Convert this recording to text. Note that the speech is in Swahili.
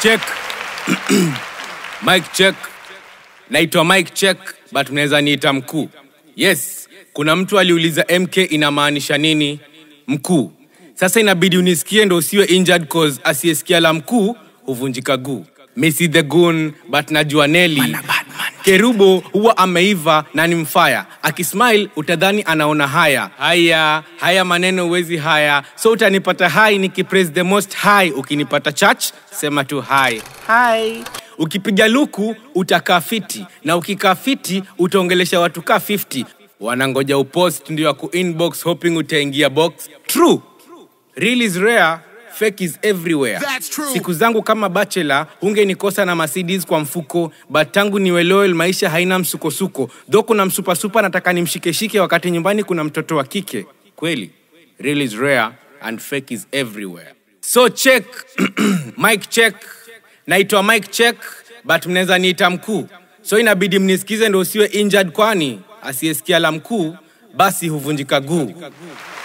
check mike check naitwa mike check but mnaweza niita mkuu yes kuna mtu aliuliza mk inamaanisha nini mkuu sasa inabidi unisikie ndo usiwe injured cause asiyesikia la mkuu huvunjika guu misi the gun but najua neli kerubo huwa ameiva na ni mfaya akismile utadhani anaona haya haya haya maneno uwezi haya so utanipata hai nikipraise the most high ukinipata church sema tu hai hai ukipiga luku utakaa fiti na ukikaa fiti utaongelesha watu kaa 50 wanangoja upost ndio ya kuinbox hoping utaingia box true real is rare fake is everywhere That's true. siku zangu kama bachelor hungenikosa na Mercedes kwa mfuko but tangu niwe loyal maisha haina msukosuko dho kuna msupasupa nataka nimshikeshike wakati nyumbani kuna mtoto wa kike kweli real is rare and fake is everywhere so check mike check naitwa mike check but mnaweza niita mkuu so inabidi mnisikize ndo usiwe injured kwani asiyesikia la mkuu basi huvunjika guu